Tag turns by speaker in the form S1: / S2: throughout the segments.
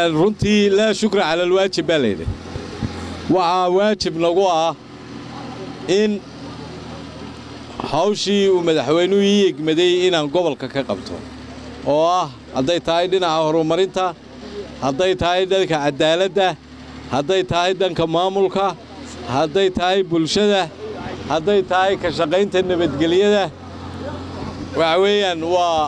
S1: runtii laa shukra cala alwaajib baa layidhi waxaa waajib nagu ah in hawshii uu madaxweynuhu ii egmaday inaan gobolka ka qabto oo ah hadday tahay dhinaca horumarinta hadday tahay dhanka caddaaladda hadday tahay dhanka maamulka hadday tahay bulshada hadday tahay ka shaqaynta nabadgelyada waxa weeyaan waa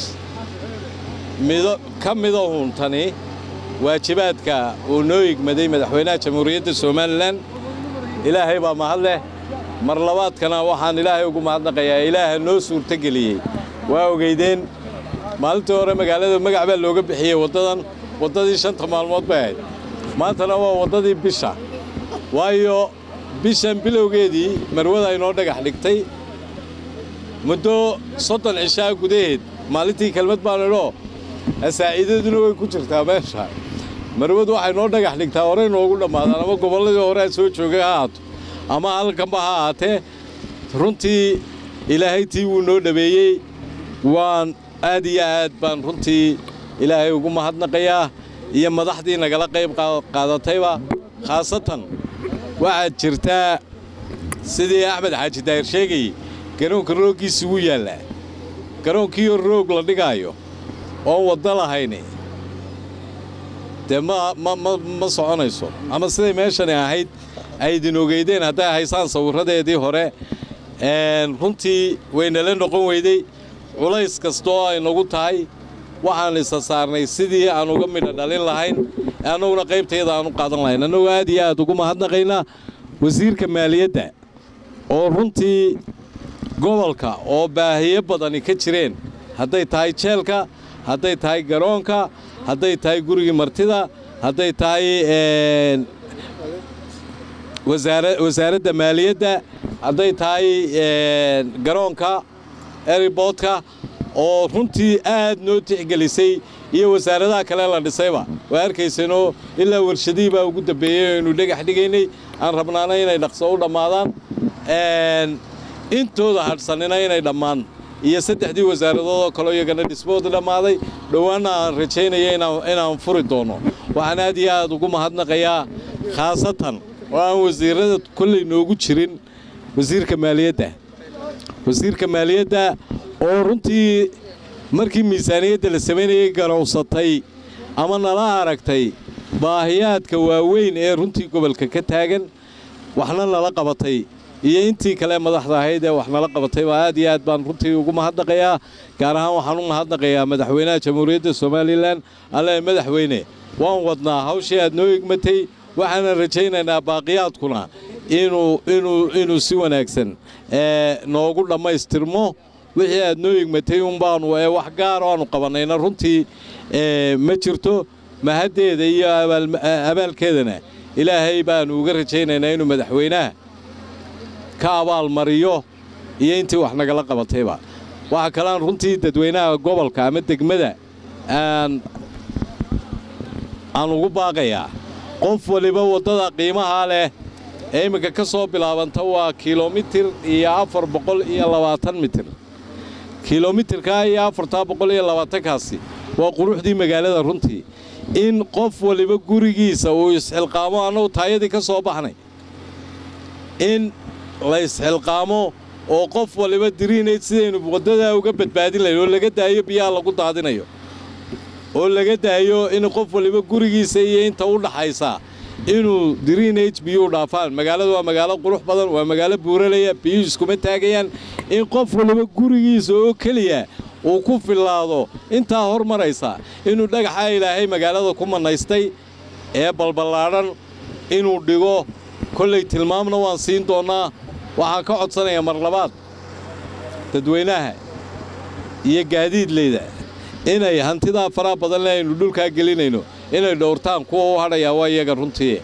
S1: mido ka midahun tani waajibaadka uu noo egmaday madaxweynaha jamhuuriyadda somalilan ilaahay baa mahad leh mar labaadkana waxaan ilaahay ugu mahadnaqayaa ilaaha noo suurtogeliyey waa ogeydeen maalintii hore magaalada magac baa looga bixiyey waddadan waddadii shanta maalmood bay ahayd maantana waa waddadii bisha waayo bishan bilowgeedii marwada inoo dhagax dhigtay muddo soddon cishaa gudaheed maalintii kelmad baan idhoo asaa'iidaduna way ku jirtaa meesha marwadu waxay noo dhagax dhigtaa horey noogu dhammaadaan ama gobolladii horea soo joogay ha ahaato ama halkanba ha ahaatee runtii ilaahay tii wuu noo dhabeeyey waan aad iyo aad baan runtii ilaahay ugu mahadnaqayaa iyo madaxdii nagala qayb qaadatayba khaasatan waxaad jirtaa sidii axmed xaaji daahir sheegayey garoonka rooggiisa wuu yaallaa garoonkiioo roog la dhigaayo oon waddo lahayni dee ma ma soconayso ama siday meeshani ahayd aydin ogeydeen hadday haysaan sawirradeedii hore runtii waynala noqon weyday culays kastoo ay nagu tahay waxaan isa saarnay sidii aan uga midha dhalin lahayn annaguna qaybtayda aan u qaadan lahayn annagoo aad iyo aad ugu mahadnaqaynaa wasiirka maaliyadda oo runtii gobolka oo baahiyo badani ka jireen hadday tahay jeelka hadday tahay garoonka hadday tahay gurigii martida hadday tahay wasaaradda maaliyadda hadday tahay garoonka eriboodka oo runtii aad noo tixgelisay iyo wasaaradaha kale la dhisayba waa arkaysanoo ilaa warshadihii baa ugu dambeeyey aynu dhagax dhigaynay aan rabnaana inay dhaqso u dhammaadaan intooda hadhsanina inay dhammaan iyo saddexdii wasaaradoodoo kaleo iyagana dhismooda dhammaaday dhowaanna aan rajaynaya inaan furi doono waxaan aad iyo aad ugu mahadnaqayaa khaasatan oo aan wasiirrada kolley noogu jirin wasiirka maaliyadda wasiirka maaliyadda oo runtii markii miisaaniyadda la samaynayay garowsatay ama nala aragtay baahiyaadka waaweyn ee runtii gobolka ka taagan waxna nala qabatay iyo intii kale madaxda ahayd ee wax nala qabatay baa aad iyo aad baan runtii ugu mahadnaqayaa gaar ahaan waxaan u mahadnaqayaa madaxweynaha jamhuuriyadda somalilan alle madaxweyne waan wadnaa hawshii aad noo egmatay waxaanan rajaynaynaa baaqiyaadkuna inuu inuu inuu si wanaagsan noogu dhammaystirmo wixii aad noo egmatay unbaanu ee wax gaaro aanu qabannayna runtii ma jirto mahaddeeda iyo abaalkeedana ilaahay baanu uga rajaynaynaa inuu madaxweynaha ka abaalmariyo iyo intii wax nagala qabatayba waxaa kaleaan runtii dadweynaha gobolka ama degmada aan aan ugu baaqayaa qof waliba waddada qiimahaa leh ee imminka ka soo bilaabanta waa kilomitir iyo afar boqol iyo labaatan mitir kilomitirkaa iyo afartaa boqol iyo labaatankaasi waa quruxdii magaalada runtii in qof waliba gurigiisa uu isxilqaamo annagu taayadii ka soo baxnay in la isxilqaamo oo qof waliba diriinayd sidaynu waddadaa uga badbaadin lahayn oo laga daayo biyaha lagu daadinayo oo laga daayo in qof waliba gurigiisa iyo inta u dhaxaysa inuu diriinage biyuu dhaafaan magaaladu waa magaalo qurux badan waa magaalo buuralaya biyuhu iskuma taagayaan in qof waliba gurigiisa oo keliya uu ku fillaado intaa hormaraysa inuu dhagaxa ilaahay magaalada ku mannaystay ee balballaadhan inuu dhigo kollay tilmaamna waan siin doonnaa waxaan ka codsanayaa mar labaad dadweynaha iyo gaadiidleyda inay hantidaa faraha badan le aynu dhulkaa gelinayno inay dhowrtaan kuwa u hadhayaa waa iyaga runtii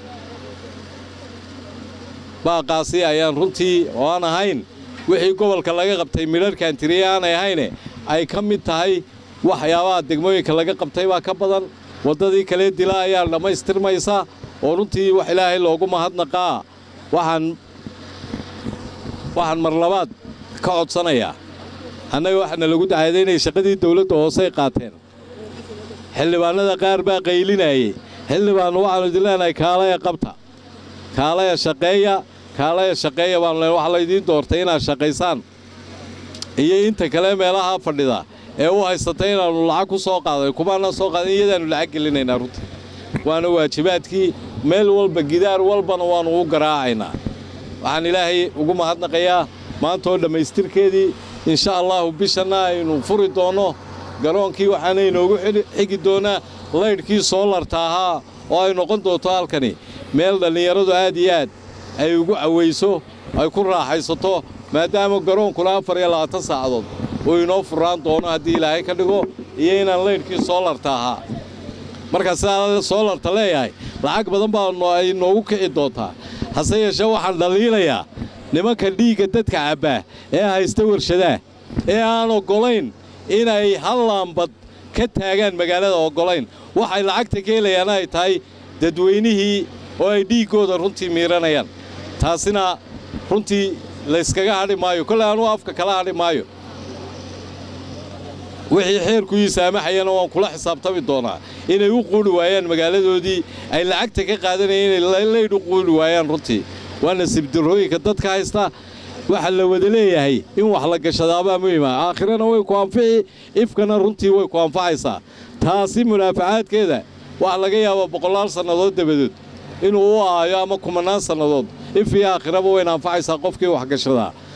S1: baaqaasi ayaan runtii oo aan ahayn wixii gobolka laga qabtay midharhkan tiriye aanay ahayne ay ka mid tahay waxyaabaha degmooyinka laga qabtay baa ka badan waddadii kalee dila ayaa dhammaystirmaysa oo runtii wax ilaahay loogu mahadnaqaa waxaan waxaan mar labaad ka codsanayaa annaga waxaana lagu dacaaday inay shaqadii dawladda hoosey qaateen xildhibaanada qaar baa qaylinayey xildhibaan waxaannu idin leenahay kaalaya qabta kaalaya shaqeeya kaalaya shaqeeya baanu leen waxaa laydiin doortay inaad shaqaysaan iyo inta kale meelaha fadhida ee u haysatay inaannu lacag ku soo qaaday kumaanaan soo qaadan iyadaannu lacag gelinaynaa runtii waana waajibaadkii meel walba gidaar walbana waannu u garaacaynaa waxaan ilaahay ugu mahadnaqayaa maanta oo dhammaystirkeedii insha allaahu bishanna aynu furi doonno garoonkii waxaana inoogu xigi doonaa laydhkii soolarta ahaa oo ay noqon doonto halkani meel dhallinyaradu aad iyo aad ay ugu cawayso ay ku raaxaysato maadaama garoonkuna afar iyo labaatan saacadood uu inoo furaan doono haddii ilaahay ka dhigo iyo inaan laydhkii soolarta ahaa markaa sidaa soolarta leeyahay lacag badan baa ay noogu kici doontaa hase yeeshee waxaan dhaliilayaa nimanka dhiigga dadka cabbaa ee haysta warshadaha ee aan oggolayn inay hal laambad ka taagaan magaalada oggolayn waxay lacagta ka helayaan ay tahay dadweynihii oo ay dhiiggooda runtii miiranayaan taasina runtii layskaga hadhi maayo kolley anuu afka kala hadhi maayo wixii xeerku ii saamaxayana waan kula xisaabtami doonaa inay u quuli waayaan magaaladoodii ay lacagta ka qaadanayeen inay laydh u quuli waayaan runtii waa nasiibdarrooyinka dadka haysta waxaa la wada leeyahay in wax la gashadaabaa muhiima aakhirana way ku anfici ifkana runtii way ku anfacaysaa taasi munaafacaadkeeda waxa laga yaabaa boqolaal sannadood dabadood inuu u aayo ama kumannaan sannadood if iyo aakhiraba wayna anfacaysaa qofkii wax gashadaa